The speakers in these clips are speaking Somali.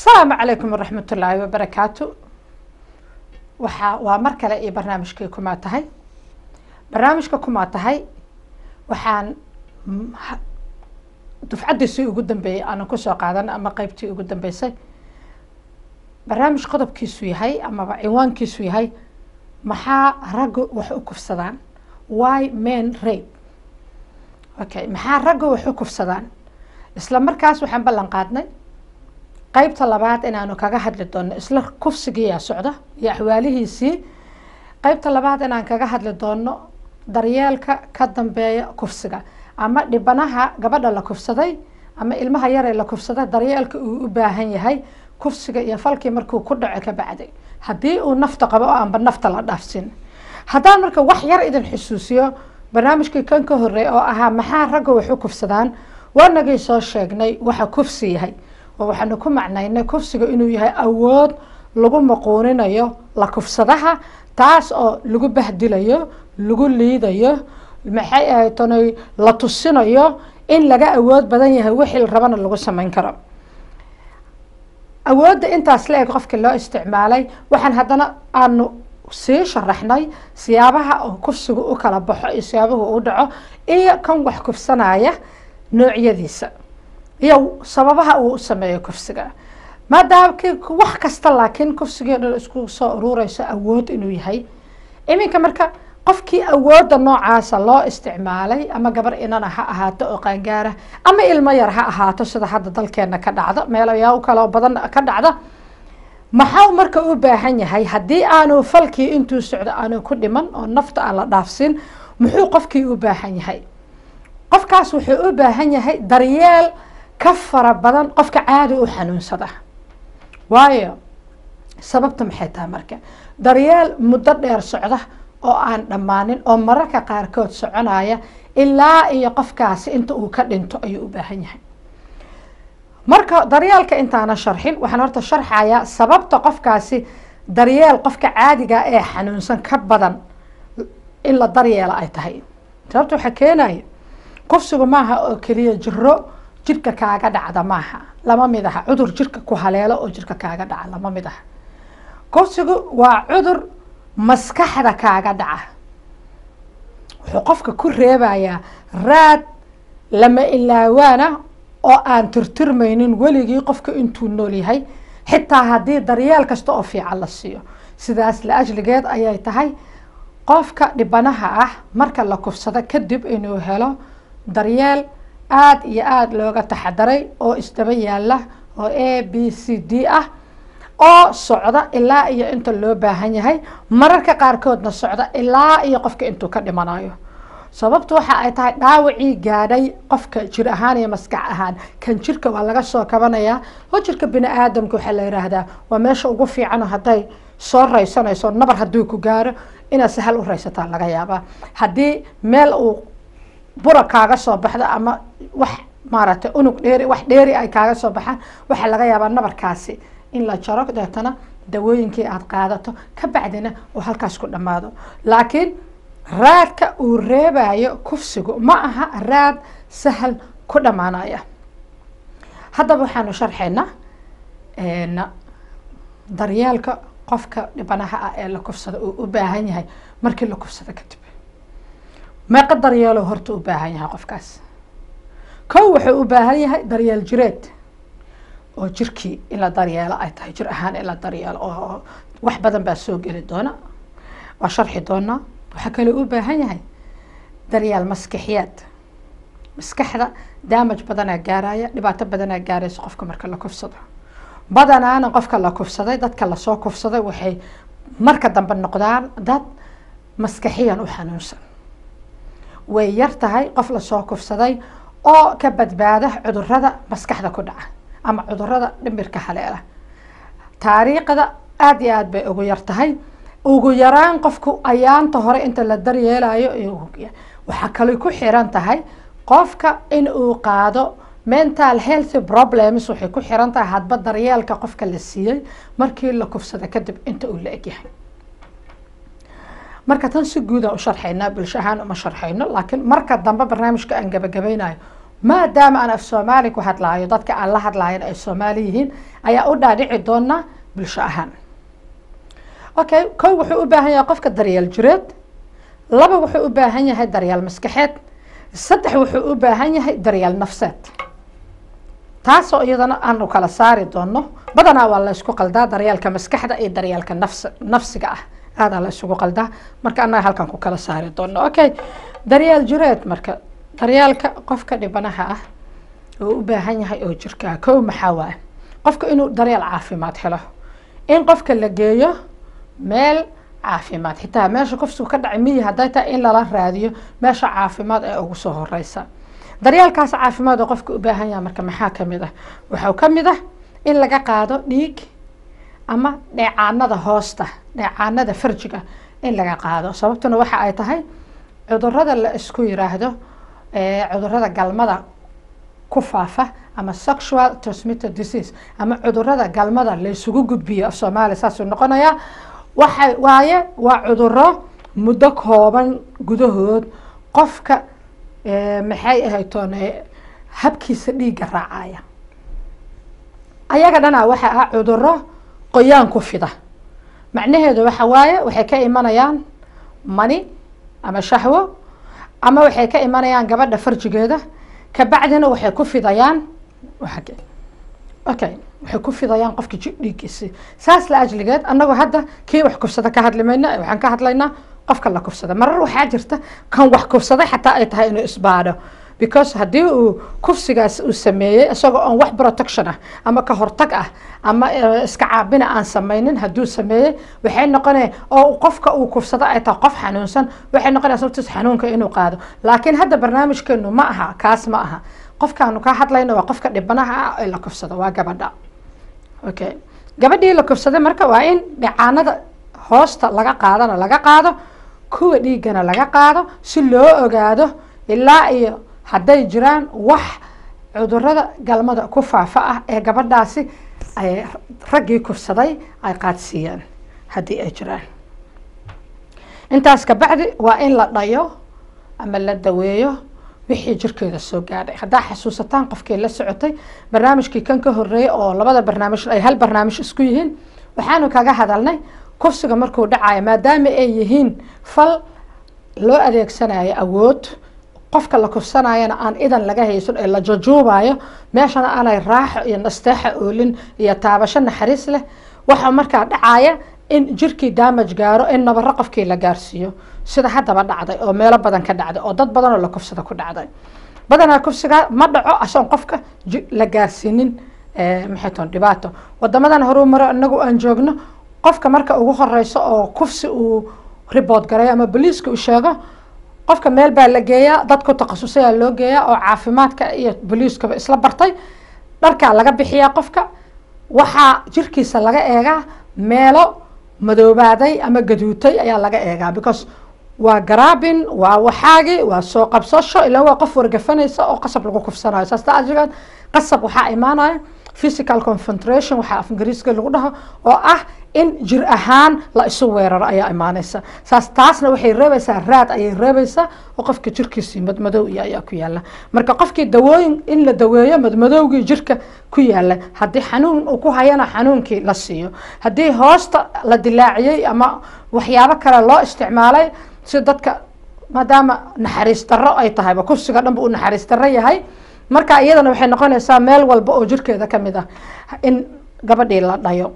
asalaamu calaykum waraxmat ullaahi wabarakaatu waxaa waa mar kale iyo barnaamijkii kumaa tahay barnaamijka kumaa tahay waxaan dufcaddiisii ugu dambeeyey aanan kusoo qaadan ama qeybtii ugu dambeysay barnaamij qodobkiisu yahay amaba cinwaankiisu yahay maxaa raggu wax u kufsadaan why men rape okay maxaa raggu wax u kufsadaan isla markaas waxaan ballan qaadnay qeybta labaad inaanu kaga hadli doono isla kufsigiiyaa socda iyo axwaalihiisii qeybta labaad inaan kaga hadli doono daryeelka ka dambeeya kufsiga ama dhibanaha gabadha la kufsaday ama ilmaha yaree la kufsaday daryeelka uu u baahan yahay kufsiga iyo falkii markuu ku dhaco ka bacday haddii uu nafta qabo oo aanba nafta la dhaafsin haddaan marka wax yar idin xusuusiyo barnaamijkii kan ka horreey oo ahaa maxaa ragga wax u kufsadaan waanagii soo sheegnay waxa kufsi yahay oo waxaanu ku macnaynay kufsiga inuu yahay awood lagu maquuninayo la kufsadaha taas oo lagu bahdilayo lagu liidayo maxay ahayd tanay la tusinayo in laga awood badan yahay wixii la rabana lagu samayn karo awoodda intaas la eg qofkii loo isticmaalay waxaan haddana aanu sii sharaxnay siyaabaha oo kufsigu u kala baxo iyo siyaabuhu u dhaco iyo kan wax kufsanaya noocyadiisa iyo sababaha uu u sameeyo kufsiga maadaama wax kasta laakiin kufsigii dhan isku soo urureyso awood inuu yahay iminka marka qofkii awoodda noocaasa loo isticmaalay ama gabar inana ha ahaato oo qaangaara ama ilmo yar ha ahaato sida hadda dalkeena ka dhacda meelayaa kaloo badan ka dhacda maxau marka u baahan yahay haddii aanu falkii intuu socdo aanu ku dhiman oo nafta aan la dhaafsin muxuu qofkii u baahan yahay qofkaas wuxuu u baahan yahay daryeel ka fara badan qofka caadi u xanuunsada waayo sababta maxay tahay marka daryeel muddo dheer socda oo aan dhammaanin oo mararka qaarkood soconaya ilaa iyo qofkaasi inta uu ka dhinto ayuu u baahan yahay marka daryeelka intaana sharxin waxaan horta sharxayaa sababta qofkaasi daryeel qofka caadiga ee xanuunsan ka badan in la daryeela ay tahay sababta waxaa keenaya kufsigu maaha oo keliya jiro jirka kaaga dhacda maaha lama mid aha cudur jirka ku haleelo oo jirka kaaga dhaca lama mid aha kufsigu waa cudur maskaxda kaaga dhaca wuxuu qofka ku reebayaa raad lama ilaawaana oo aan tirtirmaynin weligii qofka intuu nool yahay xitaa haddii daryeel kasta oo fiican la siiyo sidaas la ajligeed ayay tahay qofka dhibanaha ah marka la kufsado kadib inuu helo daryeel aada iyo aada looga taxadaray oo isdaba yaala oo a b c d ah oo socda ilaa iyo inta loo baahan yahay mararka qaarkoodna socda ilaa iyo qofka intuu ka dhimanayo sababtu waxa ay tahay dhaawacii gaadhay qofka jir ahaan iyo maskax ahaan kan jirka waa laga soo kabanayaa oo jirka bini aadamka waxaa la yidhaahdaa waa meesha ugu fiican hadday soo raysanayso nabar hadduu ku gaaro inaad sahal u raysataa laga yaabaa haddii meel uu bura kaaga soo baxdo ama wax maaragtay unug dheeri wax dheeri ay kaaga soo baxaan waxaa laga yaabaa nabarkaasi in la jaro deetana dawooyinkii aada qaadato ka bacdina uu halkaas ku dhammaado laakiin raadka uu reebayo kufsigu ma aha raad sahal ku dhammaanaya haddaba waxaanu sharxaynaa daryeelka qofka dhibanaha ah ee la kufsado uu u baahan yahay markii la kufsado kadib meeqa daryeelo horta u baahan yahay qofkaas kow wuxuu u baahan yahay daryeel jireed oo jirkii in la daryeelo ay tahay jir ahaan in la daryeelo oo wax badan baa soo geli doona waa sharxi doonaa waxaa kaloo u baahan yahay daryeel maskixiyaad maskaxda daamaj badanaa gaaraya dhibaato badanaa gaaraysa qofka marka la kufsado badanaana qofka la kufsaday dadka lasoo kufsaday waxay marka dambe noqdaan dad maskaxiyan u xanuunsan way yar tahay qof lasoo kufsaday oo ka badbaada cudurada maskaxda ku dhaca ama cudurada dhimirka haleela taariikhda aada iyo aada bay ugu yar tahay ugu yaraan qofku ayaanta hore inta la daryeelayo waxaa kale ku xiran tahay qofka in uu qaado mental health problems waxay ku xiran tahay hadba daryeelka qofka la siiyey markii la kufsada kadib inta uu la egyahay marka tan si guudaan u sharxaynaa bulsho ahaan uma sharxayno laakiin marka dambe barnaamijka aan gabagabaynayo maadaama aan af soomaali ku hadlaayo dadka aan la hadlaayan ay soomaali yihiin ayaa u dhaadhici doonaa bulsho ahaan okay kow wuxuu u baahan yahay qofka daryeel jireed laba wuxuu u baahan yahay daryeel maskaxeed saddex wuxuu u baahan yahay daryeel nafseed taasoo iyadana aanu kala saari doono badanaa waa la ysku qaldaa daryeelka maskaxda iyo daryeelka nafs nafsiga ah aadaa la isugu qaldaa marka annaga halkan ku kala saari doono okay daryeel jireed marka daryeelka qofka dhibanaha ah oo u baahan yahay oo jirkaa kow maxaa waay qofka inuu daryeel caafimaad helo in qofka la geeyo meel caafimaad xitaa meesha kufsigu ka dhacay miyi hadday tahay in lala raadiyo meesha caafimaad ee ugu soo horeysa daryeelkaas caafimaad oo qofka u baahan yahay marka maxaa kamid ah waxaa ka mid ah in laga qaado dhiig ama dheecaanada hoosta dheecaanada farjiga in laga qaado sababtuna waxa ay tahay cudurada la isku yiraahdo cudurada galmada ku faafa ama sexual transmitted disease ama cudurada galmada la isugu gudbiyo af soomaaliya saasuu noqonayaa waxa waaye waa cuduro muddo kooban gudahood qofka maxay ahaytoon habkiisa dhiigga raacaya ayaga dhanaa waxa ah cuduro qoyaan ku fida macnaheedu waxa waaye waxay ka imanayaan mani ama shahwo ama waxay ka imanayaan gabadha farjigeeda kabacdina waxay ku fidayaan okay waxay ku fidayaan qofka dhiiggiisi saas la ajligeed annagoo hadda kii wax kufsada ka hadli mayna waxaan ka hadlaynaa qofka la kufsada marar waxaa jirta kan wax kufsaday xataa ay tahay inuu isbaadho because haddii uu kufsigaas uu sameeyey isagoo aan wax protection ah ama ka hortag ah ama iska caabina aan sameynin hadduu sameeyey waxay noqonaya oo qofka uu kufsado ay tahay qof xanuunsan waxay noqonaya sababtiis xanuunka inuu qaado laakiin hadda barnaamijkeenu ma aha kaas ma aha qofkaanu ka hadlayno waa qofka dhibanaha ah ee la kufsado waa gabadha okay gabadhii la kufsaday marka waa in dhicaanada hoosta laga qaadana laga qaado kuwa dhiiggana laga qaado si loo ogaado ilaa iyo hadday jiraan wax cudurada galmada ku faafa ah ee gabadhaasi ay raggii kufsaday ay qaadsiiyeen haddii ay jiraan intaas kabacdi waa in la dhayo ama la daweeyo wixii jirkeeda soo gaadhay haddaa xasuusataan qofkii la socotay barnaamijkii kan ka horeeyay oo labada barnaamij ay hal barnaamij isku yihiin waxaanu kaga hadalnay kufsiga markuu dhacayo maadaama ay yihiin fal loo adeegsanayo awood qofka la kufsanayana aan idan laga haysan ee la jajuubayo meeshana aanay raaxo iyo nasteexa oolin iyo taabasho naxariis leh waxaa markaa dhacaya in jirkii damage gaaro in nabaro qofkii la gaarsiiyo sida haddaba dhacday oo meelo badan ka dhacday oo dad badan oo la kufsada ku dhacday badanaa kufsiga ma dhaco asoon qofka la gaarsiinin maxay toon dhibaato wadamadan horuu maro inagu aan joogno qofka marka ugu horeyso oo kufsi uu ribood garayo ama boliiska uu sheego qofka meel baa la geeyaa dad ku takhasusaya loo geeyaa oo caafimaadka iyo boliiskaba isla bartay dharkaa laga bixiyaa qofka waxaa jirkiisa laga eegaa meelo madoobaaday ama gaduutay ayaa laga eegaa because waa garaabin waa waxaagi waa soo qabsasho ilaa waa qof wargafanaysa oo qasab lagu kufsanayo saas daajigeed qasab waxaa imaanaya physical concentration waxaa af ingiriiska lagu dhaho oo ah in jir ahaan la isu weeraro ayaa imaanaysa saas taasna waxay reebaysaa raad ayay reebaysaa oo qofka jirkiisii madmadow iyo ayaa ku yaala marka qofkii dawooyin in la daweeyo madmadowgii jirka ku yaala haddii xanuun uu ku hayana xanuunkii la siiyo haddii hoosta la dilaaciyey ama waxyaabo kale loo isticmaalay si dadka maadaama naxariis darro ay tahayba kufsiga dhanba uu naxariis darro yahay marka iyadana waxay noqonaysaa meel walba oo jirkeeda kamid ah in gabadhii la dhayo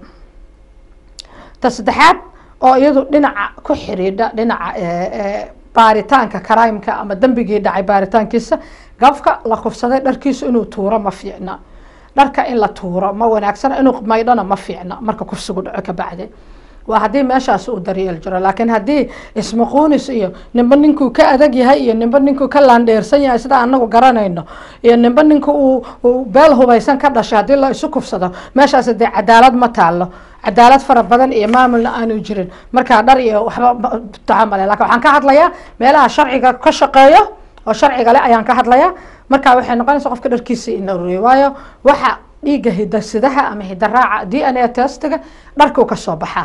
ta saddexaad oo iyadu dhinaca ku xiriidha dhinaca baaritaanka crimeka ama dembigii dhacay baaritaankiisa gafka la kufsaday dharkiisu inuu tuuro ma fiicna dharka in la tuuro ma wanaagsana inuu maydhana ma fiicna marka kufsigu dhaco kabacdi waa haddii meeshaas uu daryeel jiro laakiin haddii ismaquunis iyo nimba ninkuu ka adag yahay iyo nimba ninkuu ka laandheersan yahay sida anagu garanayno iyo nimba ninka uu beel hubaysan ka dhashay haddii la isu kufsado meeshaas dee cadaalad ma taalo cadaalad fara badan iyo maamulna aanu jirin markaa dhar iyo waxba taamale lakin waxaan ka hadlayaa meelaha sharciga ka shaqeeyo oo sharciga leh ayaan ka hadlayaa markaa waxay noqonaysa qofka dharkiisa in la ruriyo waayo waxa dhiigga hidasidaha ama hidaraaca d n a testiga dharkuu kasoo baxaa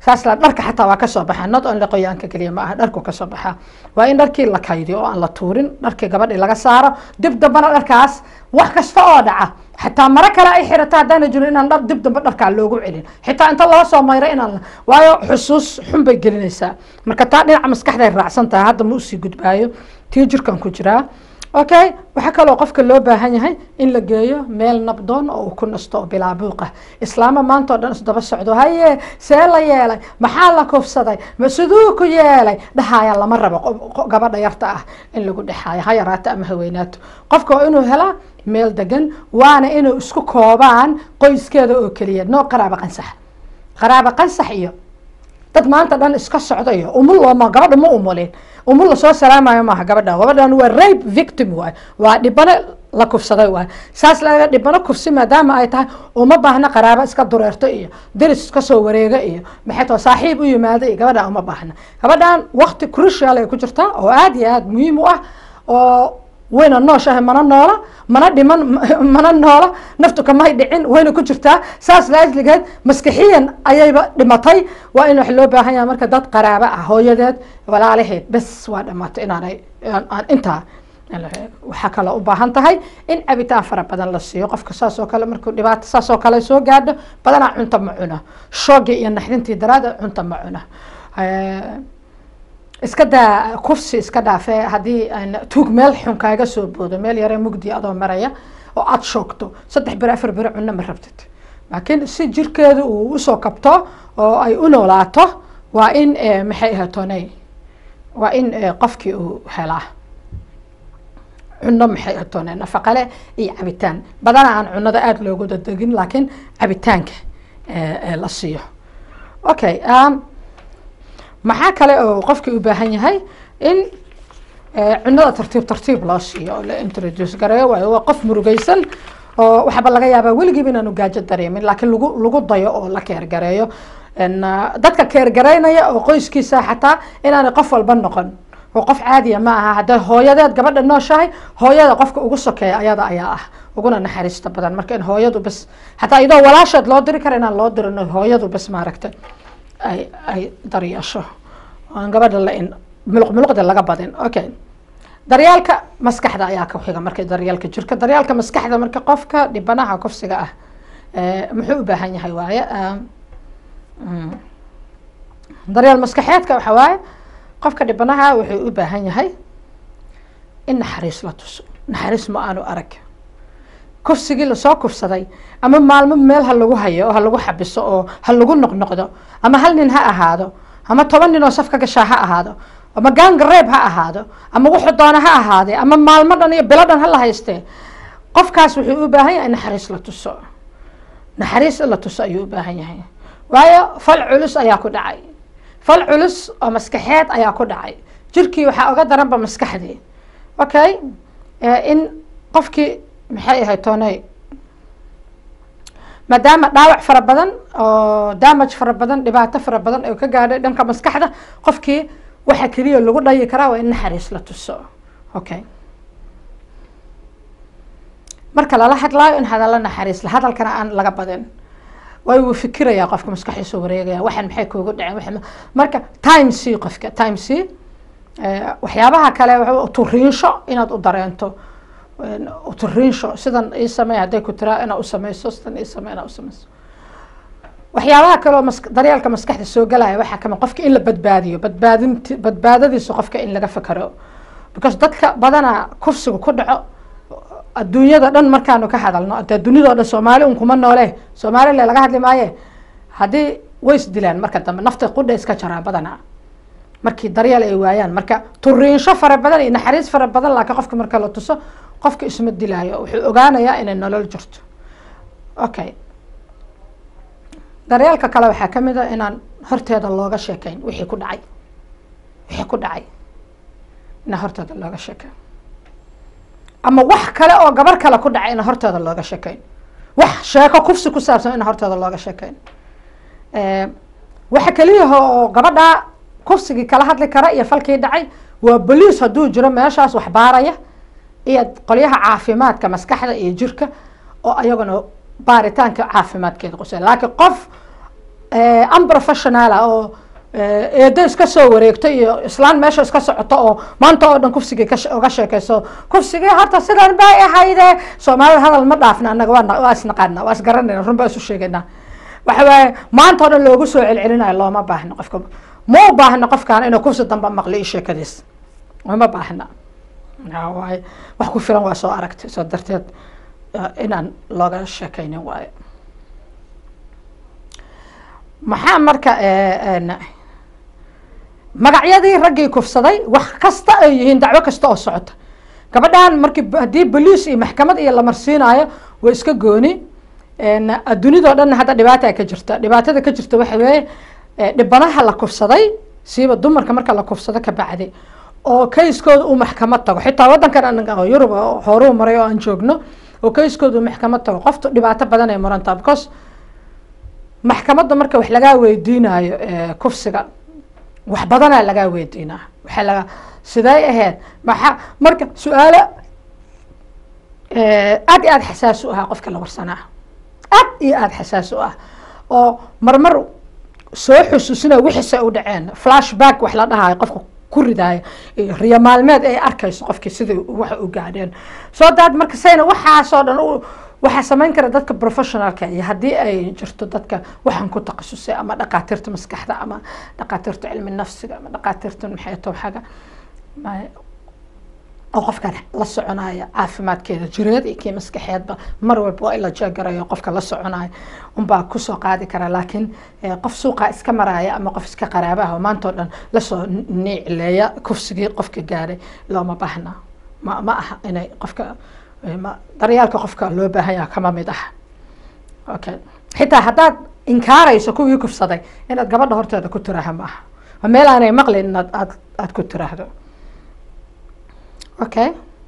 saas la dharka xataa waa kasoo baxaa not only qoyaanka keliya ma aha dharku kasoo baxaa waa in dharkii la kaydiyo oo aan la tuurin dharkii gabadhii laga saaro dib dambana dharkaas wax kasta oo dhaca xataa maro kale ay xirato haddaana jirin inaan dhar dib dambe dharkaa loogu celin xitaa inta loo soo mayro inaan waayo xusuus xun bay gelinaysaa marka taa dhinaca maskaxday raacsan tahay hadda ma usii gudbaayo tii jirkan ku jiraa okay waxaa kaloo qofka loo baahan yahay in la geeyo meel nabdoon oo uu ku nasto oo bilaa buuqa islaama maanta oo dhan isdaba socdo haye see la yeelay maxaa la kufsaday ma siduu ku yeelay dhahaya lama rabo gabadha yarta ah in lagu dhexaayo ha yaraato ama haweynaato qofka waa inuu helaa meel degan waana inuu isku koobaan qoyskeeda oo keliya noo qaraabo qansax qaraabo qansax iyo dad maanta dhan iska socdayo umul looma gabadha ma umulin umul lasoo salaamayo maaha gabadha gabadhan waa rape victim waay waa dhibano la kufsaday waay saas laga dhibano kufsi maadaama ay tahay uma baahna qaraabo iska dureerto iyo deris iska soo wareega iyo maxay tao saaxiib u yimaado iyo gabadhan uma baahna gabadhan waqti crucial ay ku jirtaa oo aada iyo aada muhiim u ah oo wayna nooshahay mana noola mana dhiman mana noola naftu kamay dhicin wayna ku jirtaa saas laasligeed maskixiyan ayayba dhimatay waa in wax loo baahan yahay marka dad qaraabo ah hooyadeed walaalaheed bes waa dhamaatay inaanay aan intaa waxaa kaloo u baahan tahay in cabitaan fara badan la siiyo qofka saas oo kale markuu dhibaato saas oo kale soo gaadho badanaa cunta ma cuno shoogii iyo naxdintii daraada cunta ma cuno iska daa kufsi iska dhaafee haddii tuug meel xun kaaga soo boodo meel yare mugdi adoo maraya oo aada shoogto saddex beri afar beri cunno ma rabtid laakiin si jirkeedu uu usoo kabto oo ay u noolaato waa in maxay ahatoonay waa in qofkii uu helaa cunno maxay ahatoonay nafaqale iyo cabitaan badana aan cunnada aada loogu dadegin laakiin cabitaanka la siiyo okay maxaa kale oo qofkii u baahan yahay in cunada tartiib tartiib loo siiyo oo la introduce gareeyo waayo waa qof murugaysan oo waxaaba laga yaabaa weligiiba inaanu gaajo dareemin laakiin lagu lagu dayo oo la keergareeyo dadka keergaraynaya oo qoyskiisa xataa inaanay qof walba noqon oo qof caadiya ma aha hadday hooyadeed gabadha nooshahay hooyada qofka ugu sokeeya ayada ayaa ah uguna naxariista badan marka in hooyadu bas hataa iyadoo walaasheed loo diri kara inaan loo dirin hooyadu bas maaragtay ay ay daryeesho aan gabadha lain muluq muluqda laga badin okay daryaalka maskaxda ayaa ka xiga marka daryaalka jirka daryaalka maskaxda marka qofka dhibanaha kufsiga ah muxuu u baahan yahay waaye daryaal maskaxeedka waxa waaye qofka dhibanaha wuxuu u baahan yahay in naxariis la tuso naxariis ma aanu arag kufsigii lasoo kufsaday ama maalmo meel ha lagu hayo oo ha lagu xabiso oo ha lagu noqnoqdo ama hal nin ha ahaado ama toban nin oo saf ka gashaa ha ahaado ama gaangareeb ha ahaado ama wuxuu doona ha ahaadee ama maalmo dhan iyo bilo dhan ha la haystee qofkaas wuxuu u baahan yahay naxariis la tuso naxariis in la tuso ayuu u baahan yahay waayo fal culus ayaa ku dhacay fal culus oo maskaxeed ayaa ku dhacay jirkii waxaa oga daranba maskaxdii okay in qofkii maxay ahayd toonay maadaama dhaawac fara badan oo damage fara badan dhibaato fara badan oo ka gaadhay dhanka maskaxda qofkii waxa keliya lagu dhayi karaa waa in naxariis la tuso okay marka lala hadlaayo in hadalla naxariis la hadalkana aan laga badin way wuu fikirayaa qofka maskaxdiisa wareegaya waxan maxay kuugu dhaceen waxan marka time c qofka time c waxyaabaha kale turiinsho inaad u dareento turiinsho sidan ii samey hadday ku tiraa inaa usameyso sidan ii samey inaa usameyso waxyaabaha kaleoo mas daryeelka maskaxda soo galaya waxaa kamid qofka in la badbaadiyo badbaadinti badbaadadiisa qofka in laga fakero because dadka badanaa kufsiga ku dhaco adduunyada dhan markaanu ka hadalno ade duniyadoo dhan soomaali un kuma noole soomaalile laga hadli maaye haddii way is dilaan marka dambe nafta qudha iska jaraa badanaa markii daryeel ay waayaan marka turiinsho fara badan iyo naxariis fara badan laakiin qofka marka la tuso qofka isma dilaayo wuxuu ogaanayaa inay nolol jirto okay daryeelka kale waxaa kamid a inaan horteeda looga sheekeyn wixii ku dhacay wixii ku dhacay inaan horteeda looga sheekeyn ama wax kale oo gabar kale ku dhacay inaan horteeda looga sheekeyn wax sheeko kufsi ku saabsan inaan horteeda looga sheekeyn waxa keliyaha oo gabadha kufsigii kala hadli kara iyo falkii dhacay waa boliis hadduu jiro meeshaas wax baaraya iyo qolyaha caafimaadka maskaxda iyo jirka oo ayaguna baaritaanka caafimaadkeeda qusay laakiin qof unprofessionala oo eedo iska soo wareegto iyo islaan meesha iska socoto oo maanta oo dhan kufsigii uga sheekeyso kufsigii horta sidan bay ahayde soomaalida hadal ma dhaafna annaga waa waa isnaqaana waa isgaranayna run baa isu sheegaynaa waxa waaye maanta oo dhan loogu soo celcelinayo looma baahno qofka ma u baahno qofkaan inuu kufsi damba maqli i sheekadiis uma baahna waaye wax ku filan waa soo aragtay soo darteed inaan looga sheekaynin waayo maxaa marka magacyadii raggii kufsaday wax kasta ay yihiin dacwo kasta oo socota gabadhan markii haddii boliis iyo maxkamad iyo la marsiinayo way iska gooni adduunidao dhanna hadda dhibaata ka jirta dhibaatada ka jirta waxa weeye dhibanaha la kufsaday siiba dumarka marka la kufsado ka bacdi oo kayskooda uu maxkamad tago xitaa waddankan anaga yurub horuu maray oo aan joogno oo kayskooda uu maxkamad tago qoftu dhibaato badan ay murantaa because maxkamadda marka wax lagaa weydiinayo kufsiga wax badanaa lagaa weydiinaa waxaa laga siday ahayd maxaa marka su-aalo aad iyo aad xasaas u ahaa qofka la warsanaa aad iyo aad xasaas u ah oo marmar soo xusuusina wixiise u dhaceen flashback wax la dhahayo qofka ku ridaayo riyo maalmeed ay arkayso qofkii sidai waxa u gaadheen soo daad marka sayna waxaasoo dhan waxaa samayn kara dadka professionalka iyo haddii ay jirto dadka waxaan ku takhasusay ama dhaqaatiirta maskaxda ama dhaqaatiirta cilmi nafsiga ama dhaqaatiirta maxay towxaga oo qofkan la soconaya caafimaadkeeda jireed iyo kii maskaxeedba mar walba waa in la jeegarayo qofka la soconayo unbaa kusoo qaadi kara laakiin qof suuqa iska maraya ama qof iska qaraabaha oo maanta oo dhan lasoo niicleeya kufsigii qofka gaadhay looma baahna ma ma aha inay qofka daryaalka qofka loo baahan yaha kama mid ah okay xitaa haddaad inkaarayso kuwii kufsaday inaad gabadha horteeda ku tiraaha ma aha waa meel aanay maqlin inaad aad aada ku tiraahdo okay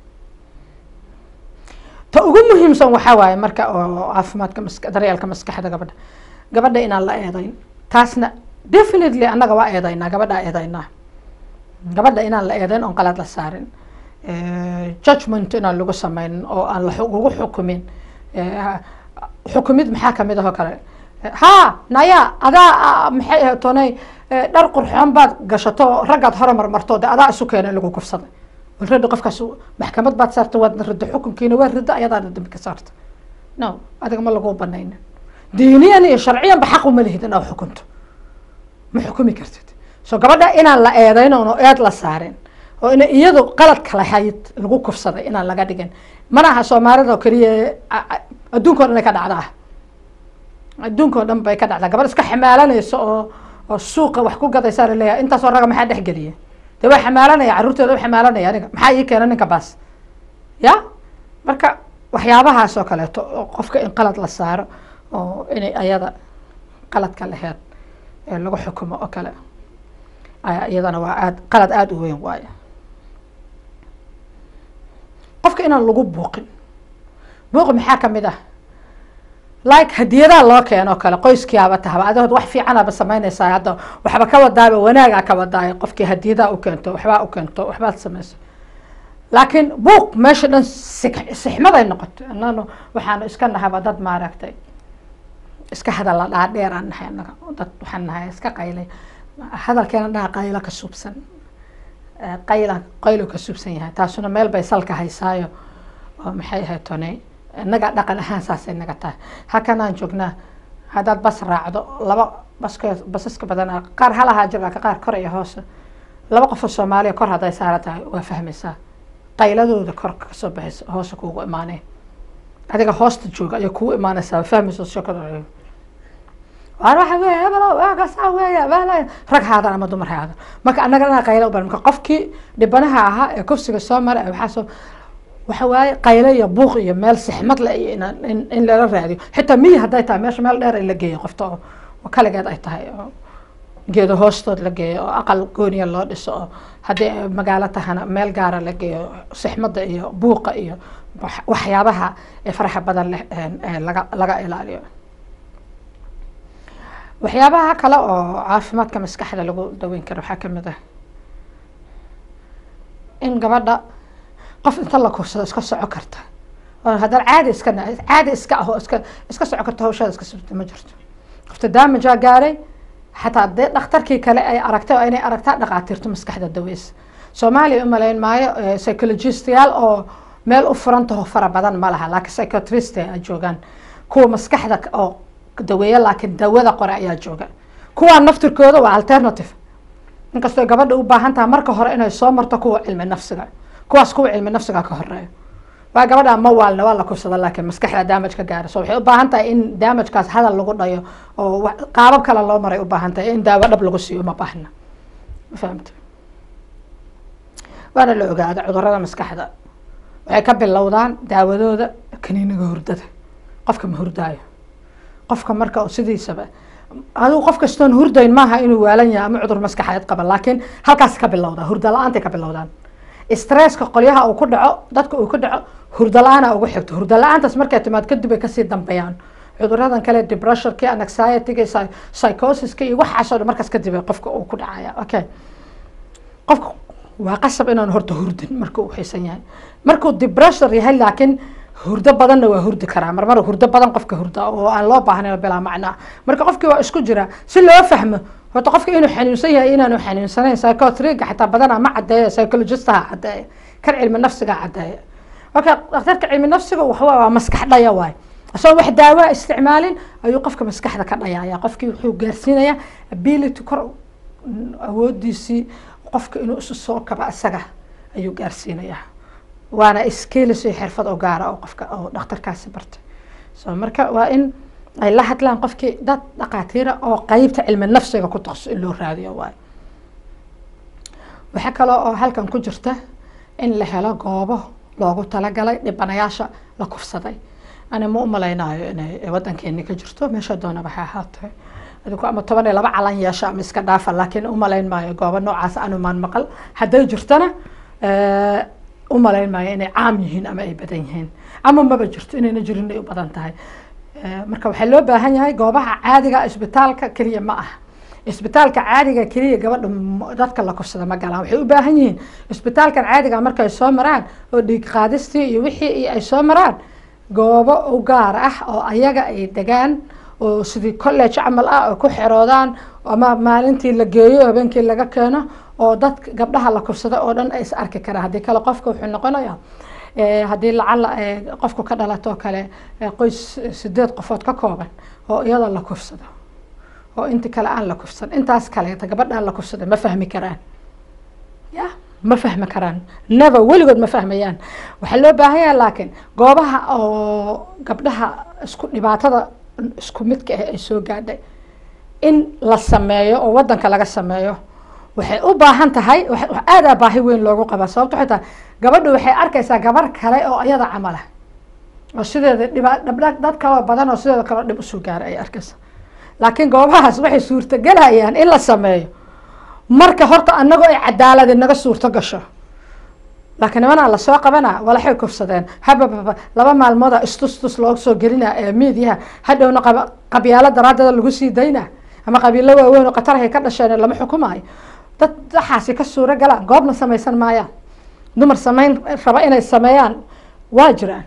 ta ugu muhiimsan waxaa waaye marka oo caafimaadka maska daryeelka maskaxda gabadha gabadha inaan la eedayn taasna definitely annaga waa eedaynaa gabadhaa eedaynaa gabadha inaan la eedayn oon qalaad la saarin judgment inaan lagu sameynin oo aan lagu xukumin xukumid maxaa kamid ahoo kale ha naya adaa maxay ahayd tonay dhar qurxoon baad gashato raggaad hore marmarto de adaa isu keena lagu kufsaday already qofkaas maxkamad baad saarta waad ridda xukunkiina waa ridda ayadaana dambi ka saarta no adiga ma lagu banaynin diiniyan iyo sharciyanba xaq uma lihid inaad xukunto ma xukumi kartid so gabadha inaan la eedayn oon eed la saarin oo ina iyadu qaladka lahayd lagu kufsaday inaan laga dhigin mana aha soomaalida oo keliya adduunka o dhan ay ka dhacdaa adduunka o dhan bay ka dhacdaa gabadh iska xamaalanaysa oo oo suuqa wax ku gadaysaa laleeyahay intaasoo raga maxaa dhex geliya dee waa xamaalanaya carruurteeda u xamaalanaya aniga maxaa ii keena ninka baas ya marka waxyaabahaas oo kaleeto oo qofka in qalad la saaro oo inay ayada qaladka laheyd ee lagu xukumo oo kale iyadana waa aad qalad aada u weyn waayo qofka inaan lagu buuqin buuqi maxaa kamid ah like hadiyadaha loo keeno o kale qoyskiiaba tahaba adigood wax fiicanaba samaynaysaa hadda waxba ka wadaaba wanaagaa ka wadaayo qofkii hadiyadaha u keento waxbaa u keento waxbaad samayso laakiin buuq meesha dhan sixmaday noqoto ananu waxaanu iska nahaba dad maaragtay iska hadalla dhaadheer aan nahay anaga dad waxaan nahay iska qaylay hadalkeena dhaha qaylo ka suubsan qayla qaylo ka suubsan yahay taasuna meel bay salka haysaayo oo maxay ahayd tone innaga dhaqan ahaan saasay naga tahay halkanaan joognaa haddaad bas raacdo laba baska basaska badanaa qaar halahaa jira ka qaar kor iyo hoose laba qofoo soomaaliya kor hadday saara tahay waa fahmaysaa qayladooda kor kasoo baxaysa hoose kuugu imaaneen adiga hoosta jooga ayay kugu imaanaysaa fahmaysa sheekada waar waxa weeye hebelo waagasaa weeye bala rag haadan ama dumar haadan marka annaga dhanaa qaylo u baran marka qofkii dhibanaha ahaa ee kufsiga soo maray waxaa soo waxa waaye qaylo iyo buuq iyo meel sixmad le iyo inaan in in lala raadiyo xitaa miyi hadday tahay meesha meel dheer in la geeyo qofta oo oo kaligeed ay tahay oo geedo hoostood la geeyo oo aqal gooniya loo dhiso oo haddii magaalo tahana meel gaara la geeyo sixmadda iyo buuqa iyo waxyaabaha ee faraxa badan leh laga laga ilaaliyo waxyaabaha kale oo caafimaadka maskaxda lagu daweyn karo waxaa kamid ah in gabadha qof inta la kursado iska soco karta oo haddana caadi iska caadi iska ah oo iska iska soco karta hawshaada iska subta ma jirto qofta daamajaa gaaray xataa dee dhakhtarkii kale ay aragtay oo inay aragtaa dhaqaatiirto maskaxda daweysa soomaaliya u malayn maayo psychologistayaal oo meel u furantaho fara badan ma laha laakiin psychotrist ay joogaan kuwa maskaxda oo daweeya laakiin dawada qore ayaa jooga kuwaa naftirkooda waa alternative inkastoo gabadha u baahan taha marka hore inay soo marto kuwa cilmi nafsiga kuwaas kuwa cilmi nafsiga ka horeeya waa gabadha ma waalna waa la kufsada laakiin maskaxda damaj ka gaara so waxay u baahan tahay in damajkaas hadal lagu dhayo oo qaabab kale loo maray u baahan tahay in daawo dhab lagu siiyo uma baahna ma fahamta waana la ogaada cudurada maskaxda waxay ka bilowdaan daawadooda kaniiniga hurdada qofka ma hurdaayo qofka marka sidiisaba adigu qof kastoon hurdayn maaha inuu waalan yahay ama cudur maskaxeed qaba laakiin halkaas ka bilowda hurda la-aantay ka bilowdaan stresska qolyaha uu ku dhaco dadka uu ku dhaco hurda la-aana ugu xigto hurda la-aantaas markay timaad kadib ay kasii dambeeyaan cuduradan kale depressionki anxietyga psychosiska iyo waxaasoo dhan markaas kadib qofka uu ku dhacaya okay qofka waa qasab inaan horta hurdin marka uu xiisan yahay markuu depression yahay laakiin hurdo badanna waa hurdi karaa marmar hurdo badan qofka hurda oo aan loo baahnayn bilaa macnaa marka qofkii waa isku jira si loo fahmo horta qofka inuu xanuunsan yahay inaanu xanuunsanayn psychotriga xataa badanaa ma cadeeya psychologistaha cadeeya kan cilmi nafsiga cadeeya okay dhakhtarka cilmi nafsiga waxawaa waa maskax dhaya waay asagoo wax daawaa isticmaalin ayuu qofka maskaxda ka dhayaya qofkii wuxuu gaarsiinayaa ability kor awoodiisii qofka inuu isu soo kaba isaga ayuu gaarsiinayaa waana skills iyo xirfad oo gaara oo qofka oo dhakhtarkaasi bartay so marka waa in ay la hadlaan qofkii dad dhaqaatiira oo qeybta cilmi nafsiga ku taqasus in loo raadiyo waay waxaa kaloo oo halkan ku jirta in la helo goobo loogu talagalay dhibanayaasha la kufsaday ani ma u malaynayo inay wadankeeni ka jirto meesha doonaba ha ahaatee adigu ama toban iyo laba calan yeesha ama iska dhaafa laakiin umalayn maayo goobo noocaas anumaan maqal hadday jirtana u malayn maayo inay caam yihiin ama ay badan yihiin ama maba jirto inayna jirin ay u badan tahay marka waxaa loo baahan yahay goobaha caadiga isbitaalka keliya ma aha isbitaalka caadiga keliya gabadha dadka la kufsada ma galaan waxay u baahan yihiin isbitaalkan caadiga markay soo maraan oo dhiig qaadistii iyo wixii ay soo maraan goobo u gaar ah oo ayaga ay degaan oo sidii college camal ah oo ku xeroodaan ama maalintii la geeyo habeenkii laga keeno oo dad gabdhaha la kufsada oo dhan ay is arki karaan haddii kale qofka wuxuu noqonaya haddii lacala qofku ka dhalato kale qoys sideed qofood ka kooban oo iyada la kufsado oo inti kale aan la kufsan intaas kaleeta gabadhaan la kufsada ma fahmi karaan ya ma fahmi karaan never weligood ma fahmayaan waxaa loo baahan yahay laakiin goobaha oo gabdhaha isku dhibaatada isku midka ah ay soo gaadhay in la sameeyo oo wadanka laga sameeyo waxay u baahan tahay aadaa baahi weyn loogu qabaa sababto waxay tahay gabadhu waxay arkaysaa gabar kale oo iyada camala oo sideeda dhiba dhabdha dad kaloo badan oo sideeda kaloo dhib usoo gaaray ay arkaysaa laakiin goobahaas waxay suurtagelayaan in la sameeyo marka horta anagoo ay cadaaladi naga suurto gasho laakiin nimanaa lasoo qabana walaxay kufsadeen habababa laba maalmooda istustus loo soo gelina ee miidiyaha hadhowna qabyaalo daraadeeda lagu sii dayna ama qabiilo waaweyn oo qatarhay ka dhasheen lama xukumaayo dad waxaasi ka suuro galaan goobna samaysan maayaan dumar samayn raba inay sameeyaan waa jiraan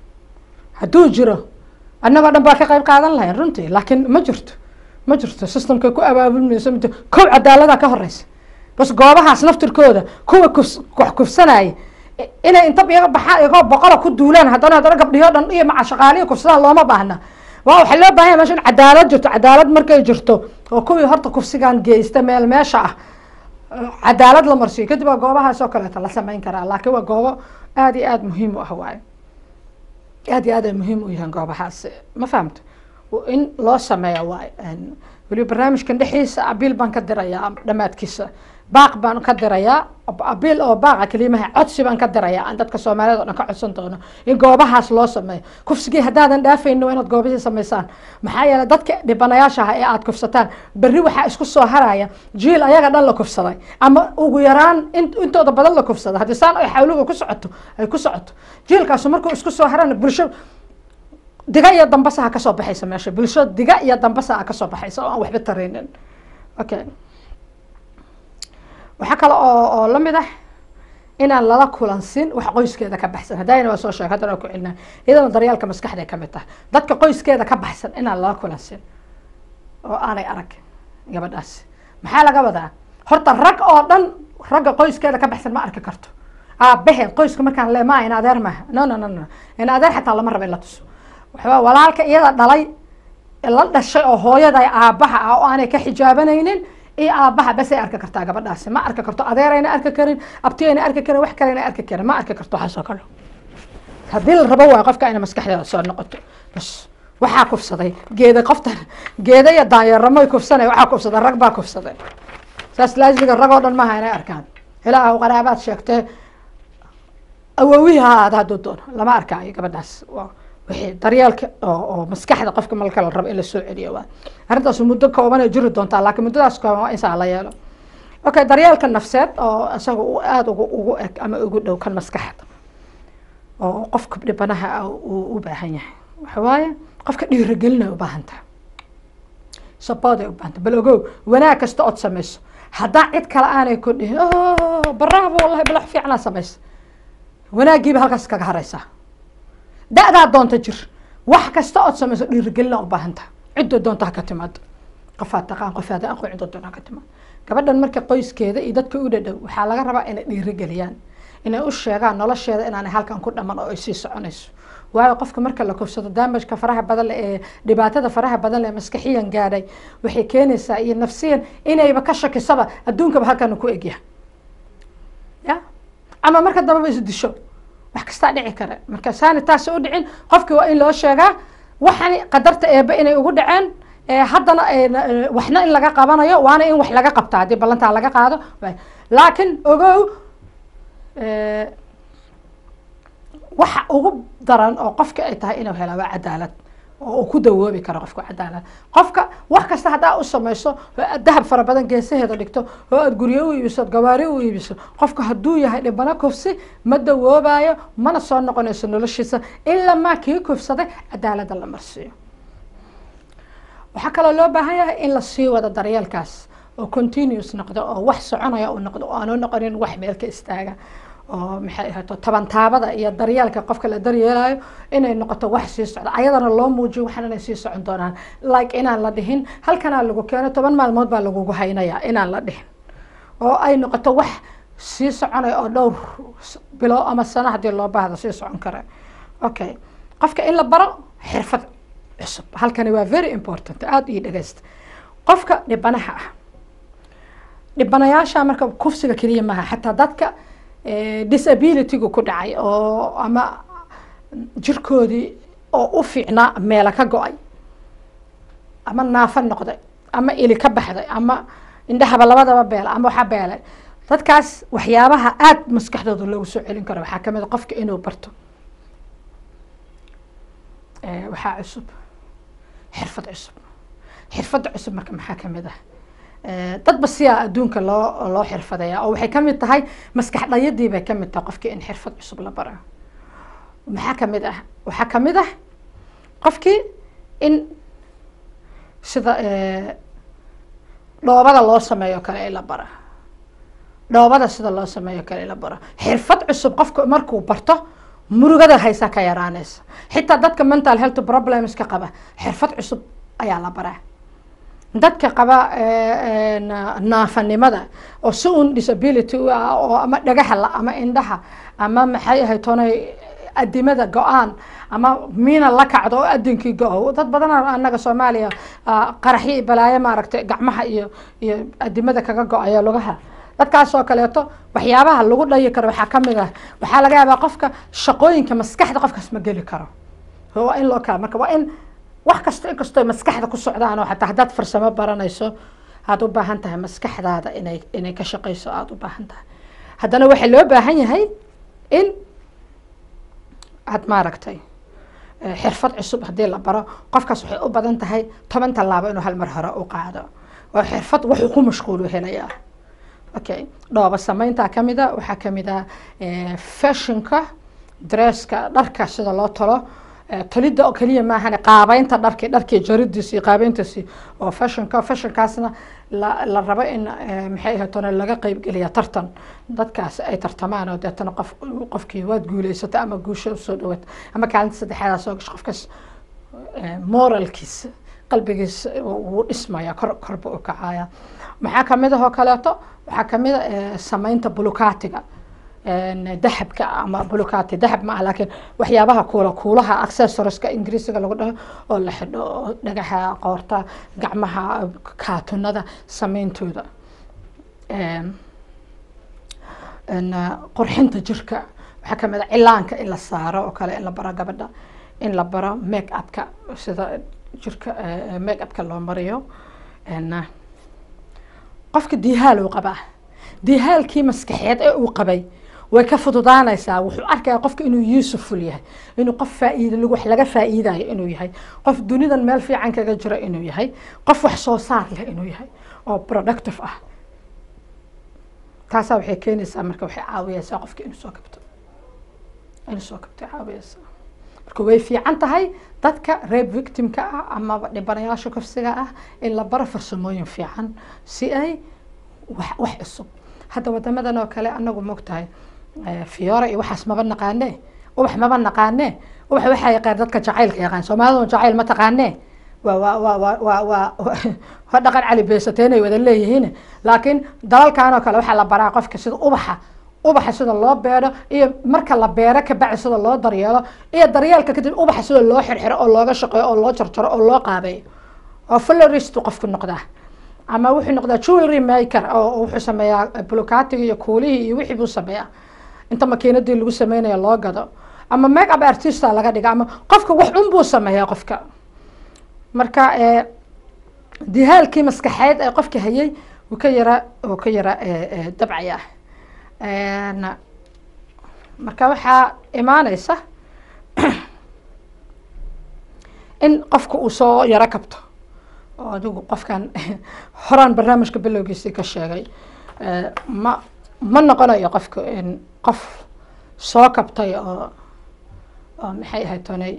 hadduu jiro annagoo dhan baa ka qayb qaadan lahayn runtii laakiin ma jirto ma jirto systemkay ku abaabulmayso mid kow cadaalada ka horeysa bas goobahaas naftirkooda kuwa kuf wax kufsanaya inay inta iyaga baxaan iyagoo boqola ku duulaan haddana haddana gabdhiyo dhan iyo maca shaqaalihi kufsadaan looma baahna waa waxaa loo baahan yahay meesha in cadaalad jirto cadaalad markay jirto oo kuwii horta kufsigan geysta meel meesha ah cadaalad la marsiyo kadib waa goobahaas oo kaleeto la sameyn karaa laakiin waa goobo aada iyo aada muhiim u ah waayo aada iyo aad ay muhiim u yihiin goobahaas ma fahamto in loo sameeya waayo weliba barnaamijkan dhexdiisa abiil baan ka dirayaa dhammaadkiisa baaq baan ka dirayaa abiil oo baaqa kelimaha codsi baan ka dirayaa aan dadka soomaaliyed o dhan ka codsan doono in goobahaas loo sameeyo kufsigii haddaadan dhaafayno waa inaad goobihii samaysaan maxaa yeeley dadka dhibanayaasha ah ee aada kufsataan berri waxaa isku soo haraya jiil ayaga dhan la kufsaday ama ugu yaraan intooda badan la kufsada haddii saan ay xawliga ku socoto ay ku socoto jiilkaasu markuu isku soo harana bulsho diga iyo dambasa ha kasoo baxaysa meesha bulsho diga iyo dambasa ha kasoo baxaysa oo aan waxba taraynin okay waxaa kale oo oo lamid ah inaan lala kulansin wax qoyskeeda ka baxsan haddayna waa soo sheeg haddana waa ku celinaa iyadana daryaalka maskaxday ka mid tahay dadka qoyskeeda ka baxsan inaan lala kulansin oo aanay arag gabadhaasi maxaa laga wadaa horta rag oo dhan ragga qoyskeeda ka baxsan ma arki karto aabaheed qoyska markaan le ma in adeer maaha no no no no in adeer xataa lama raba in la tuso waxba walaalka iyada dhalay la dhashay oo hooyada aabaha ah oo aanay ka xijaabanaynin iyo aabaha basay arki kartaa gabadhaasi ma arki karto adeerayna arki karin abtiyayna arki karin wax kalena arki karin ma arki karto waxaasoo kale haddii la rabo waa qofka inay maskaxdeeda soo noqoto bas waxaa kufsaday geeda qoftan geeda iyo daanyeeramoy kufsanay waxaa kufsaday rag baa kufsaday saas laasmiga rag oo dhan maaha inay arkaan ilaahu qaraabaad sheegtee awowihii ha aada hadduu doono lama arkaayo gabadhaas wixii daryeelka oo oo maskaxda qofka malka la rabo in la soo celiyo waa arrintaas muddo kooban ay jiri doontaa laakiin muddadaas kooban waa insaa la yeelo okay daryeelka nafseed oo isaga uu aada ugu ugu eg ama ugu dhow kan maskaxda oo qofka dhibanaha ah uu u baahan yahay waxa waaye qofka dhiirigelinay u baahan tahay sabooday u baahan tahay bal ogow wanaag kasta ood samayso haddaa cid kale aanay ku dhihin baraabo wallahi balax fiicnaa samaysa wanaagiiba halkaas kaga haraysaa da-daa doonta jir wax kasta ood samayso dhiirigelina u baahan tahay ciddoo doonta ha ka timaado qofaad taqaan qofaad aqoon ciddoo doonta ha ka timaado gabadhan marka qoyskeeda iyo dadka u dhadhow waxaa laga rabaa inay dhiirigeliyaan inay u sheegaan nolosheeda inaanay halkan ku dhaman oo ay sii soconayso waayo qofka marka la kufsado daamajka faraha badan leh ee dhibaatada faraha badan leh maskaxiyan gaadhay waxay keenaysaa iyo nafsiyan inayba ka shakisaba adduunkaba halkan ku egyahay ya ama marka dambaba is disho wax kastaa dhici kara marka saani taas u dhicin qofkii waa in loo sheegaa waxani qadarta eebe inay ugu dhaceen haddana waxna in laga qabanayo waana in wax laga qabta haddii ballantaa laga qaado laakiin ogow waxa ugu daran oo qofka ay tahay inuu hela waa cadaalad oo uu ku dawoobi karo qofka cadaalad qofka wax kasta haddaa u samayso oo aad dahab fara badan geesaheeda dhigto oo aad guryo u iibiso gawaari u iibiso qofka hadduu yahay dhibano kufsi ma dawoobayo mana soo noqonayso noloshiisa ilaa maa kii kufsaday cadaaladda la marsiiyo waxaa kaloo loo baahan yahay in la sii wado daryeelkaas oo continuous noqdo oo wax soconaya uu noqdo oo aanu noqonin wax meel ka istaaga oo maxay ahaato tabantaabada iyo daryeelka qofka la daryeelayo inay noqoto wax sii socda ayadana loo muujiyo waxaan inay sii socon doonaan like inaan la dhihin halkanaa lagu keeno toban maalmood baa lagugu haynaya inaan la dhihin oo ay noqoto wax sii soconaya oo dhowr bilo ama sano haddii loo baahdo sii socon kara okay qofka in la baro xirfad cusub halkani waa very important aada ii dhageysta qofka dhibanaha ah dhibanayaasha marka kufsiga keliya maaha xataa dadka disabilitygu ku dhacay oo ama jirkoodii oo u fiicnaa meela ka go-ay ama naafo noqday ama ili ka baxday ama indhahaba labadaba beela ama waxa beelay dadkaas waxyaabaha aada maskaxdooda loogu soo celin karo waxaa kamid a qofka inuu barto waxaa cusub xirfad cusub xirfadda cusub marka maxaa kamid ah dadba siyaa adduunka loo loo xirfadaya oo waxay kamid tahay maskax dhayadii bay kamid tahay qofkii in xirfad cusub la bara maxaa kamid ah waxaa kamid ah qofkii in sida dhoobada loo sameeyo kale in la bara dhoobada sida loo sameeyo kale in la bara xirfad cusub qofka markuu barto murugada haysaa ka yaraanaysa xitaa dadka mental health problemska qaba xirfad cusub ayaa la baraa dadka qaba naafanimada oo si un disability u ah oo ama dhagaha la ama indhaha ama maxay ahay toonay adimada go-aan ama miina la kacdo oo adinkii go-o dad badan anaga soomaaliya qaraxyo iyo balaayo maaragtay gacmaha iyo iyo adimada kaga go-ayo lugaha dadkaas oo kaleeto waxyaabaha lagu dhayi karo waxaa kamid ah waxaa laga yaabaa qofka shaqooyinka maskaxda qofkaas ma geli karo waa in loo kala marka waa in wax kasto inkastoo maskaxda ku socdaan oo xataa haddaad farsamo baranayso aada u baahan tahay maskaxdaada inay inay ka shaqeyso aada u baahan tahay haddana waxaa loo baahan yahay in aada maaragtay xirfad cusub haddii la baro qofkaas waxay u badan tahay toban tallaabo inuu hal mar hore u qaado oo xirfad wuxuu ku mashquulu helayaa okay dhooba sameyntaa kamid a waxaa kamid ah fashionka dresska dharka sida loo talo tolidda oo keliya maahan qaabeynta dharki dharkii jaridiisi iyo qaabeyntiisi oo fashionka fashionkaasna la la rabo in maxay ahaatona laga qeybgeliya tartan dadkaas ay tartamaan oo deetana qof qofkii waad guuleysata ama guusha usoo dhawaata ama kaalinta saddexaada soo gasho qofkaas moralkiisa qalbigiisa wuu dhismaya kor korba u kacaya maxaa kamid ah oo kaleeto waxaa kamid a samaynta bulukaatiga dahabka ama bulukati dahab ma ah laakiin waxyaabaha kuula kuulaha accessorieska ingiriisiga lagu dhaho oo la xidho oo dhagaxa qoorta gacmaha kaatunada sameyntooda qurxinta jirka waxaa kamid a cilaanka in la saaro oo kale in la baro gabadha in la baro make upka sida jirka make upka loo mariyo qofka dihaal uu qabaa dihaalkii maskaxeed ee uu qabay way ka fududaanaysaa wuxuu arkaya qofka inuu yuusuful yahay inuu qof faa'iida wax laga faa'iidayo inuu yahay qof dunidan meel fiican kaga jiro inuu yahay qof wax soo saar leh inuu yahay oo productive ah taasaa waxay keenaysaa marka waxay caawiyeysaa qofka inuu soo kabto inuu soo kabto caawiyeysaa marka way fiican tahay dadka reeb victimka ah amaba dhibanayaasha kufsiga ah in la baro farsamooyin fiican si ay wax wax cusub hadda wadamadan oo kale anagu mogtahay fiyoora iyo waxaas maba naqaane ubax maba naqaane ubax waxaa yaqaan dadka jacaylka yaqaan soomaalida jacayl ma taqaane waa waa waa waa waa waa waa dhaqan cali beesateen ay wada leeyihiin laakiin dalalkan oo kale waxaa la baraa qofka sida ubaxa ubaxa sida loo beero iyo marka la beero kabacdi sida loo daryeelo iyo daryeelka kadib ubaxa sida loo xirxiro oo looga shaqeeyo oo loo jarjaro oo loo qaabeeyo oo florist qofku noqdaa ama wuxuu noqdaa jewelry maker oo wuxuu sameeyaa bulukatiga iyo kuulihii iyo wixii buu sameeyaa inta makiinadii lagu sameynayo loo gado ama make up artista laga dhiga ama qofka wax un buu sameeyaa qofka marka dihaalkii maskaxeed ee qofka hayay uu ka yara uu ka yara dabcaya marka waxaa imaaneysa in qofka uu soo yaro kabto oo adigu qofkan horaan barnaamijka bilowgiisii ka sheegay ma ma noqonayo qofka qof soo kabtay oo oo maxay ahayd tonay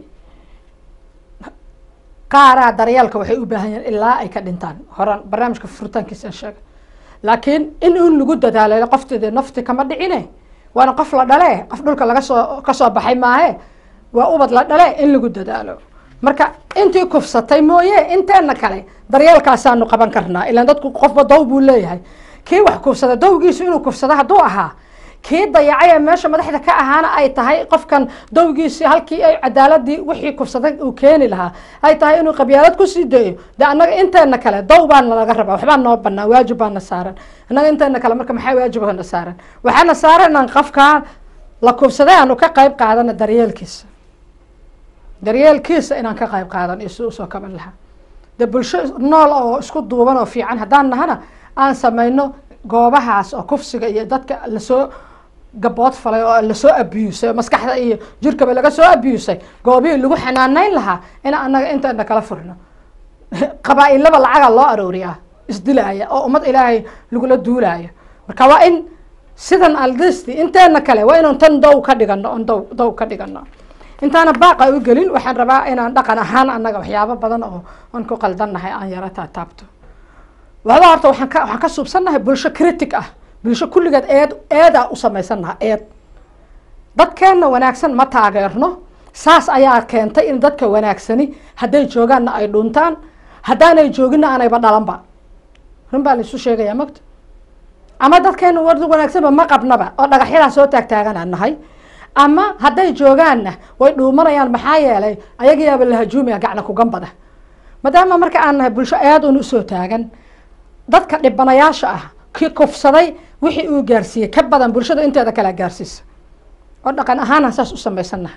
qaaraa daryeelka waxay u baahan yihiin ilaa ay ka dhintaan horaan barnaamijka furitaankiisaan sheegay laakiin in un lagu dadaalo qofteeda nafti kama dhicine waana qof la dhale qof dhulka laga soo kasoo baxay maahe waa ubad la dhale in lagu dadaalo marka intii kufsatay mooye inteena kale daryeelkaasaanu qaban karnaa ilaan dadku qofba dow buu leeyahay kii wax kufsada dowgiisu inuu kufsado hadduu ahaa kii dayacay ee meesha madaxda ka ahaana ay tahay qofkan dowgiisii halkii ay cadaaladii wixii kufsaday uu keeni lahaa ay tahay inuu qabyaalad kusii dayo de annaga inteena kale dow baana laga rabaa waxbaa noo banaa waajib baana saaran annaga inteena kale marka maxaa waajibana saaran waxaana saaran inaan qofkaan la kufsaday aanu ka qayb qaadana daryeelkiisa daryeelkiisa inaan ka qayb qaadan iyo si usoo kaban lahaa de bulsho nool oo isku duuban oo fiican haddaan nahana aan samayno goobahaas oo kufsiga iyo dadka lasoo gabood falay oo lasoo abusay oo maskaxda iyo jirkaba laga soo abusay goobihii lagu xanaaneyn lahaa in anaga inteena kala furno qabaa-ilaba lacaga loo arooriyaa isdilaaya oo ummad ilaahay lagula duulaayo marka waa in sidan aldisti inteena kale waa inaan tan dow ka dhigano on dow dow ka dhigano intaana baaqa u gelin waxaan rabaa inaan dhaqan ahaan annaga waxyaabo badan oo aan ku qaldannahay aan yaro taataabto wada horta waxaan ka waxaan ka suubsannahay bulsho critic ah bulsho kulligeed eed eedaa u samaysannaha eed dadkeenna wanaagsan ma taageerno saas ayaa keentay in dadka wanaagsani hadday joogaanna ay dhuntaan haddaanay jooginna aanayba dhalanba run baa laisu sheegayaa mogta ama dadkeena war wanaagsanba ma qabnaba oo dhagaxyadaa soo taagtaaganaa nahay ama hadday joogaanna way dhuumanayaan maxaa yeelay ayagayaaba la hajuumaya gacna kugambada maadaama marka aan nahay bulsho aad un usoo taagan dadka dhibanayaasha ah kii kufsaday wixii uu gaarsiiyey ka badan bulshada inteeda kalea gaarsiisa oo dhaqan ahaana saas u samaysannaha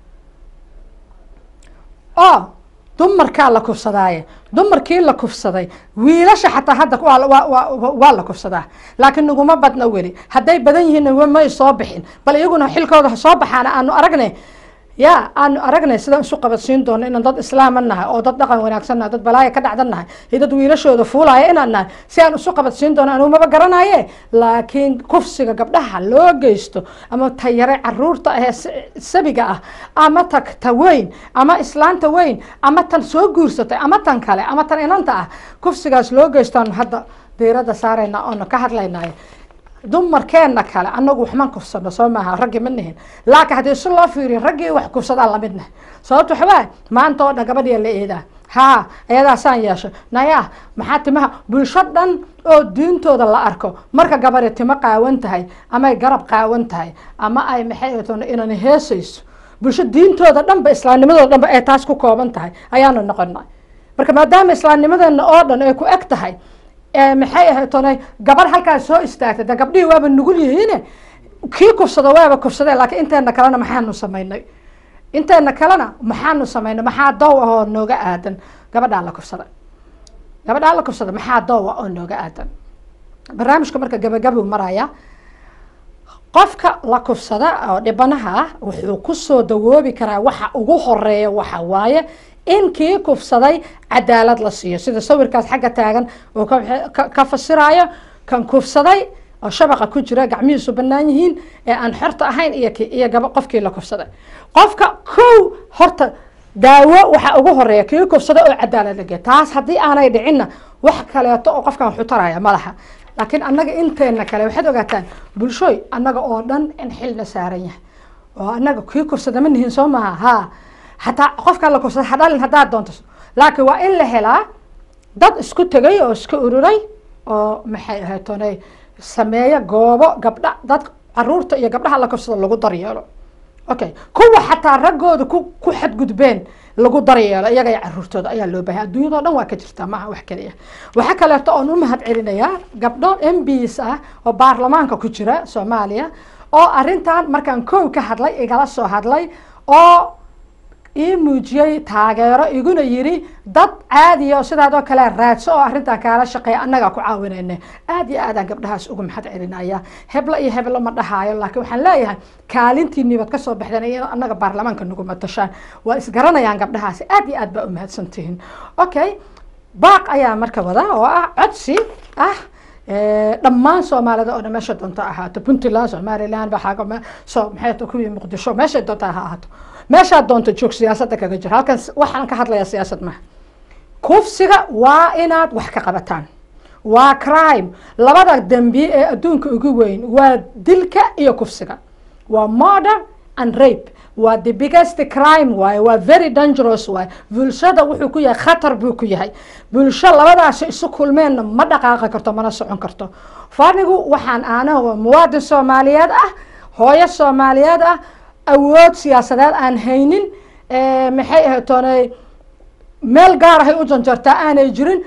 oo dumarkaa la kufsadaaye dumarkii la kufsaday wiilasha xataa hadda waa la kufsadaa laakiin naguma badna weli hadday badan yihiin may soo bixin bal iyaguna xilkooda ha soo baxaana aanu aragnay ya aanu aragnay sidaan isu qabadsiin doono inaan dad islaama nahay oo dad dhaqan wanaagsan nahay dad balaaya ka dhacdan nahay iyo dad wiilashooda fuulaya inaan nahay si aan isu qabadsiin doono anuu maba garanaye laakiin kufsiga gabdhaha loo geysto ama tayare caruurta ahee sabiga ah ama ta ta weyn ama islaanta weyn ama tan soo guursatay ama tan kale ama tan inanta ah kufsigaas loo geystoan hadda diirada saarayna oona ka hadlaynay dumarkeena kale anagu waxmaan kufsano soo maaha raggi ma nihin laakiin haddii si loo fiiriyo raggii wax kufsadaa lamidna sababto waxawaa maanta oo dhan gabadhiya la eedaa haa ayadaasaan yeeshay naya maxaa timaha bulsho dhan oo diintooda la arko marka gabari timo qaawan tahay ama ay garab qaawan tahay ama ay maxay toon inan heesayso bulsho diintooda dhanba islaamnimadooda dhanba ay taas ku kooban tahay ayaanu noqonay marka maadaama islaamnimadeena oo dhan ay ku eg tahay maxay ahayd toonay gabar halkaas soo istaagtay de gabdhihii waaba nugul yihiine kii kufsado waaba kufsadee laakiin inteena kalena maxaanu samaynay inteena kalena maxaanu samaynay maxaa dow ah oo nooga aadan gabadhaa la kufsada gabadhaa la kufsada maxaa dow ah oo nooga aadan barnaamijka marka gabagabuu maraya qofka la kufsada oo dhibanaha ah wuxuu kusoo dawoobi karaa waxa ugu horeeya waxa waaye in kii kufsaday cadaalad la siiyo sida sawirkaas xagga taagan uu ka fasirayo kan kufsaday oo shabaqa ku jira gacmihiisu banaan yihiin ee aan xorta ahayn iyo iyo gaba qofkii la kufsaday qofka kow horta daawo waxa ugu horeeya kii kufsaday oo cadaalad lageeya taas haddii aanay dhicinna wax kaleeto oo qofkan xutaraya malaha laakiin annaga inteena kale waxaad ogaataan bulshooy annaga oo dhan in xilna saaran yahay oo annaga kii kufsada ma nihin soo maha haa hataa qofkaa la kufsada hadhalin haddaad doonto laakiin waa in la helaa dad isku tegay oo iska ururay oo maxay ahayd toonay sameeya goobo gabdha dad caruurta iyo gabdhaha la kufsada lagu daryeelo okay kuwa xataa raggooda ku ku xadgudbeen lagu daryeelo iyaga iyo caruurtooda ayaa loo baahaya adduunyadao dhan waa ka jirtaa maaha wax keliya waxaa kaleeto oon u mahad celinayaa gabdho m bs ah oo baarlamaanka ku jira soomaaliya oo arrintan markaan kow ka hadlay igala soo hadlay oo ii muujiyey taageero iguna yiri dad caadiya oo sidaadoo kale raadso oo arrintan kaala shaqeeya annagaa ku caawinayna aad iyo aadaan gabdhahaas uga maxad celinaya heblo iyo heblo ma dhahaayo laakiin waxaan leeyahay kaalintiinii baad kasoo baxdeen iyo annaga baarlamaanka nagu matashaan waa isgaranayaan gabdhahaasi aad iyo aad baa umahadsantihiin okay baaq ayaa marka wada oo ah codsi ah dhammaan soomaalida oo dhan meesha doonta ahaato puntland somaliland baxaago so maxay kuwii muqdisho meeshay doonta ha ahaato meeshaad doonto joog siyaasadda kaga jiro halkan waxaan ka hadlayaa siyaasad maha kufsiga waa inaad wax ka qabataan waa crime labada dembi ee adduunka ugu weyn waa dilka iyo kufsiga waa murder and rape waa the biggest crime waaye waa very dangerous waaye bulshada wuxuu ku yahay khatar buu ku yahay bulsho labadaasi isu kulmeenna ma dhaqaaqi karto mana socon karto fanigu waxaan aanaha muwaadin soomaaliyeed ah hooyo soomaaliyeed ah awood siyaasadeed aan haynin maxay ahayd toonay meel gaar ahay u janjartaa aanay jirin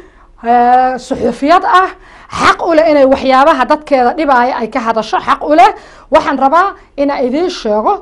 suxufiyad ah xaq u leh inay waxyaabaha dadkeeda dhibaaya ay ka hadasho xaq u leh waxaan rabaa inaa idiin sheego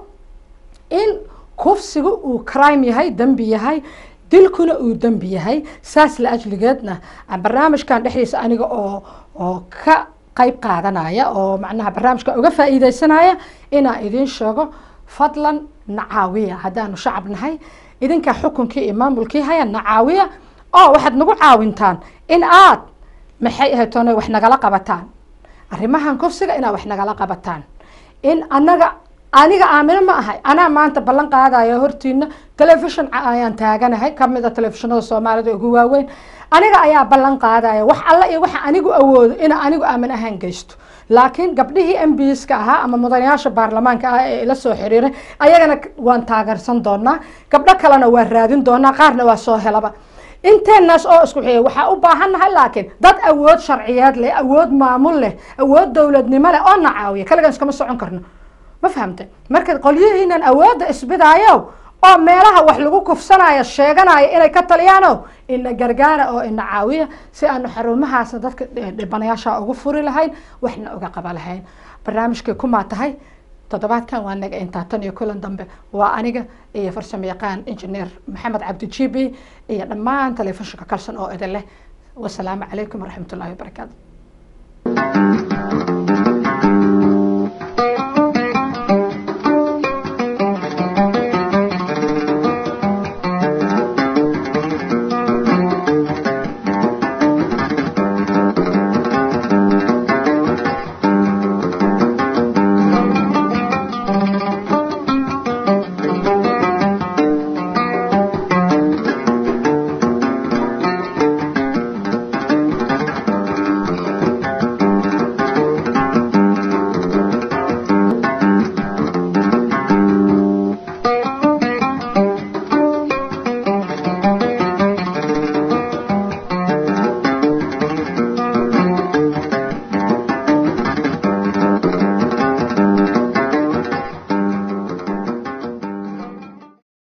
in kufsigu uu crime yahay dembi yahay dilkuna uu dembi yahay saas la ajligeedna barnaamijkan dhexdiisa aniga oo oo ka qayb qaadanaya oo macnaha barnaamijka uga faa'iideysanaya inaa idiin sheego fadlan nacaawiya haddaanu shacab nahay idinkaa xukunkii iyo maamulkii haya nacaawiya oo waxaad nagu caawintaan in aad maxay ahayd toona wax nagala qabataan arrimahan kufsiga inaad wax nagala qabataan in annaga aniga aamino ma ahay anaa maanta ballan qaadaya hortiina telefishon ayaan taaganahay kamid a telefishinada soomaalida ugu waaweyn aniga ayaa ballan qaadaya wax alla iyo waxa anigu awoodo ina anigu aamin ahaan geysto laakiin gabdhihii m b ska ahaa ama mudanayaasha baarlamaanka ah ee ila soo xiriiray ayagana waan taageersan doonaa gabdho kalena waa raadin doonaa qaarna waa soo helaba inteenaas oo isku xiya waxaa u baahannahay laakiin dad awood sharciyeed leh awood maamul leh awood dowladnimo leh oo na caawiya kaligan iskama socon karno ma fahamtay marka qolyihiinan awoodda isbidaayo oo meelaha wax lagu kufsanayo sheeganayo inay ka taliyaano ina gargaara oo ina caawiya si aanu xarumahaasna dadka dhibanayaasha ugu furi lahayn waxna uga qaba lahayn barnaamijkay kumaa tahay toddobaadkan waa naga intaa tan iyo kulan dambe waa aniga iyo farsamo yaqaan injineer maxamed cabdi jibi iyo dhammaan telefishinka kalson oo idin leh wasalaamu calaykum waraxmat ullahi wabarakaatu